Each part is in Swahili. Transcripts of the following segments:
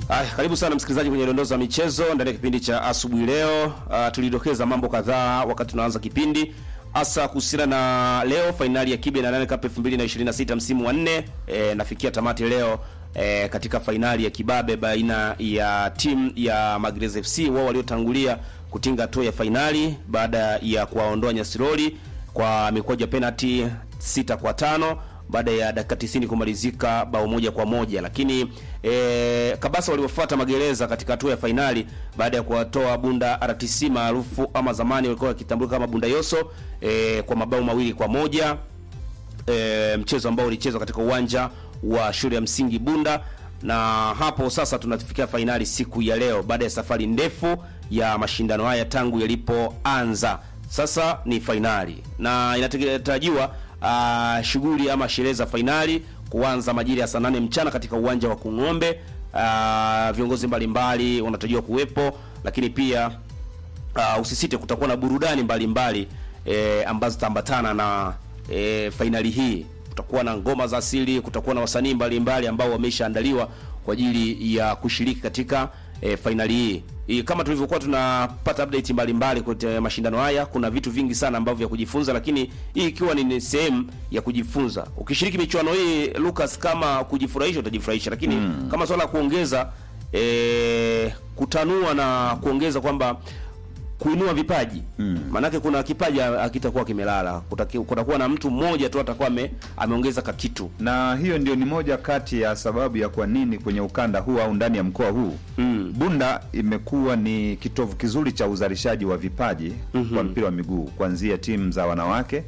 Ay, karibu sana msikilizaji kwenye dondoo za michezo ndani ya kipindi cha asubuhi leo. Uh, tulidokeza mambo kadhaa wakati tunaanza kipindi hasa kuhusiana na leo fainali ya Kibe na Nane Cup 2026 msimu wa nne e, nafikia tamati leo e, katika fainali ya kibabe baina ya timu ya Magereza FC wao waliotangulia kutinga hatua ya fainali baada ya kuwaondoa Nyasiroli kwa mikwaju ya penalty sita kwa tano baada ya dakika 90 kumalizika bao moja kwa moja, lakini e, Kabasa waliofuata Magereza katika hatua ya fainali baada ya kuwatoa Bunda RTC maarufu ama zamani walikuwa wakitambulika kama Bunda Yoso e, kwa mabao mawili kwa moja e, mchezo ambao ulichezwa katika uwanja wa shule ya msingi Bunda, na hapo sasa tunafikia fainali siku ya leo baada ya safari ndefu ya mashindano haya tangu yalipoanza. Sasa ni fainali na inatarajiwa uh, shughuli ama sherehe za fainali kuanza majira ya saa nane mchana katika uwanja wa Kung'ombe. Uh, viongozi mbalimbali wanatarajiwa kuwepo, lakini pia uh, usisite, kutakuwa na burudani mbalimbali eh, ambazo zitaambatana na eh, fainali hii. Kutakuwa na ngoma za asili, kutakuwa na wasanii mbalimbali ambao wameshaandaliwa kwa ajili ya kushiriki katika eh, fainali hii. Hii kama tulivyokuwa tunapata update mbalimbali kwenye mashindano haya, kuna vitu vingi sana ambavyo vya kujifunza, lakini hii ikiwa ni sehemu ya kujifunza. Ukishiriki michuano hii Lucas, kama kujifurahisha utajifurahisha, lakini mm. kama swala la kuongeza e, kutanua na kuongeza kwamba kuinua vipaji mm. Maanake kuna kipaji akitakuwa kimelala, kutakuwa na mtu mmoja tu atakuwa ame, ameongeza kakitu, na hiyo ndio ni moja kati ya sababu ya kwa nini kwenye ukanda huu au ndani ya mkoa huu mm. Bunda imekuwa ni kitovu kizuri cha uzalishaji wa vipaji mm -hmm. kwa mpira wa miguu kuanzia timu za wanawake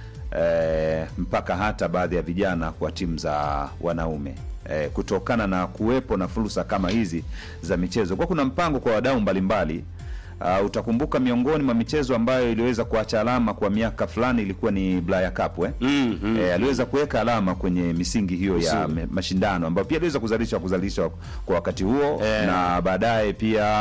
e, mpaka hata baadhi ya vijana kwa timu za wanaume e, kutokana na kuwepo na fursa kama hizi za michezo, kwa kuna mpango kwa wadau mbalimbali Uh, utakumbuka miongoni mwa michezo ambayo iliweza kuacha alama kwa miaka fulani ilikuwa ni Blaya Cup eh? mm, mm, eh, aliweza kuweka alama kwenye misingi hiyo ya mashindano ambayo pia aliweza kuzalisha kuzalisha kwa wakati huo eh, na baadaye pia